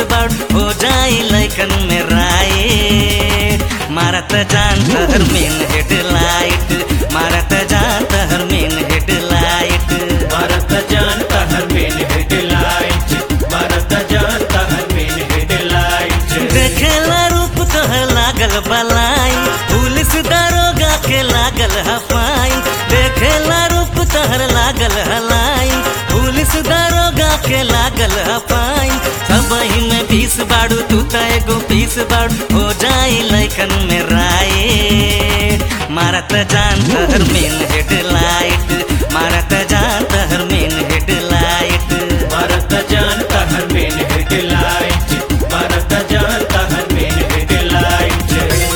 बाड़ हो जाई लैकन में राय मारत जान तहर मेन हेडलाइट मारत जान तहर मेन हेडलाइट भारत जानता हर मेन हेडलाइट भारत जानता हर मेन हेडलाइट देखेला रूप तोहर लागल बलाई पुलिस दारोगा के लागल हफाई देखेला रूप तोहर लागल हलाई पुलिस दारोगा के लागल हफाई सब में बीस बाड़ू तू त एगो पीस बाड़ू हो जाई लैकन में राय मारत जान तहर मेन हेडलाइट मारत जान तहर मेन हेडलाइट भारत जानता हर मेन हेडलाइट भारत जानता हर मेन हेडलाइट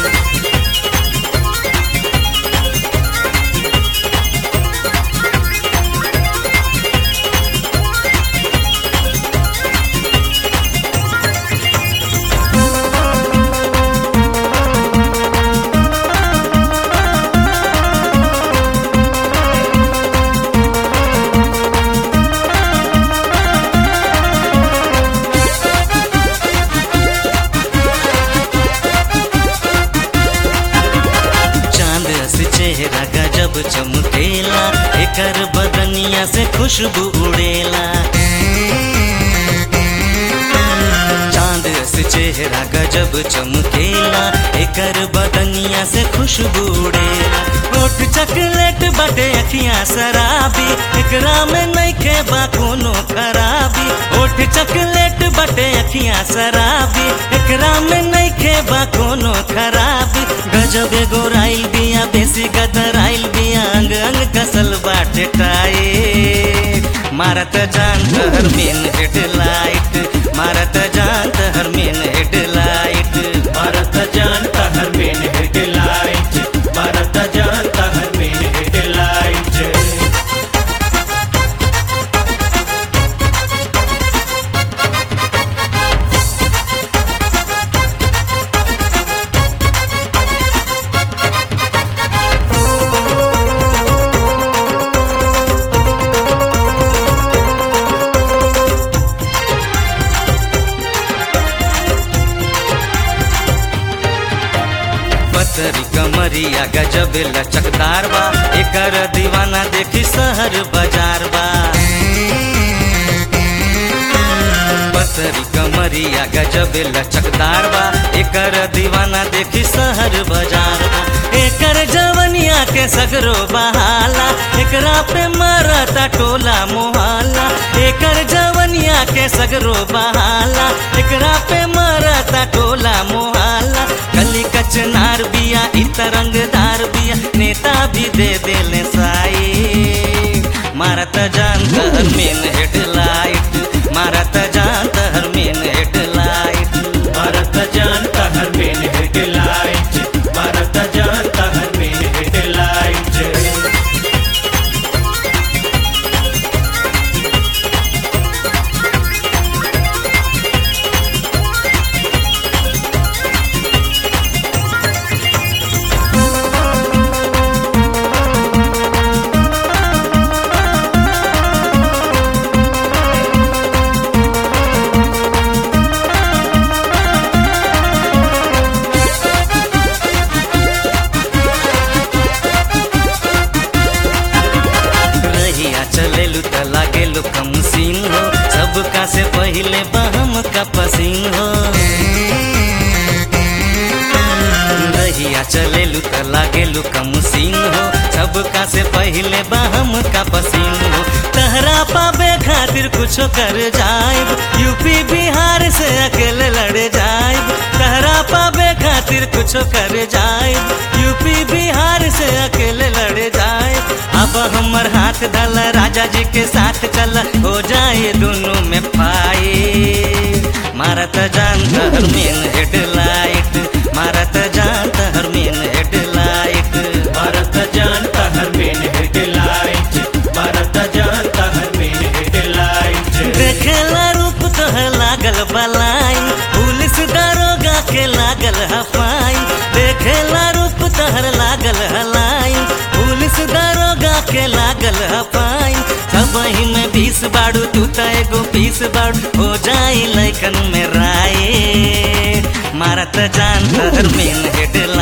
चांद से चेहरा गजब चमकेला एकर बदनिया से खुशबू उड़ेला चांद से चेहरा गजब चमकेला एकर बदनिया से खुशबू उड़ेला होठ चॉकलेट बटे अखियां शराबी एकरा में नइखे बा कोनो खराबी होठ चॉकलेट बटे अखियां शराबी एकरा में नइखे बा कोनो खराबी गजब एगो राइल बिया बेसी गदराइल बिया अंग अंग कसल बाटे टाए मारत जान तहर मेन हेडलाइट मारत जान तहर मेन हेडलाइट भारत जानता हर मेन हेडलाइट भारत जानता हर मेन हेडलाइट पतरी कमरिया गजब लचकदार बा एकर दीवाना देखी शहर बाजार बा पतरी कमरिया गजब लचकदार बा एकर दीवाना देखी शहर बाजार बा एकर जवनिया के सगरो बहाला एकरा पे मरता टोला मोहल्ला एकर जवनिया के सगरो बहाला एकरा पे मरता टोला मोहल्ला कली कचनार बिया इ तरंगदार बिया नेता भी दे देले साई मारत जान तहर मेन हेडलाइट मारत जान तहर मेन हेडलाइट भारत जानता हर मेन हेडलाइट भारत जानता हर मेन हेडलाइट रहिया चलेलू त लागेलू कम सीन हो सबका से पहिले बहम का पसीन हो रहिया चलेलू त लागेलू कम सीन हो सबका से पहिले बहम का पसीन हो तहरा पावे खातिर कुछो कर जाइब यूपी बिहार से अकेले लड़ जाइब तहरा पावे खातिर कुछो कर जाइब यूपी बिहार से अकेले लड़ जाइब अब हमर हाथ धल राजा जी के साथ चल हो जाए दोनों में पाए मारत जान तहर मेन हेडलाइट मारत जान तहर मेन हेडलाइट भारत जानता हर मेन हेडलाइट भारत जानता हर मेन हेडलाइट देखेला रूप तोहर लागल बलाई पुलिस दारोगा के लागल हफाई देखेला रूप तोहर लागल हलाई पुलिस दारोगा के लागल हफाई सब में बीस बाड़ू तू त एगो पीस बाड़ू हो जाई लैकन में राय मारत जान तहर मेन हेडलाइट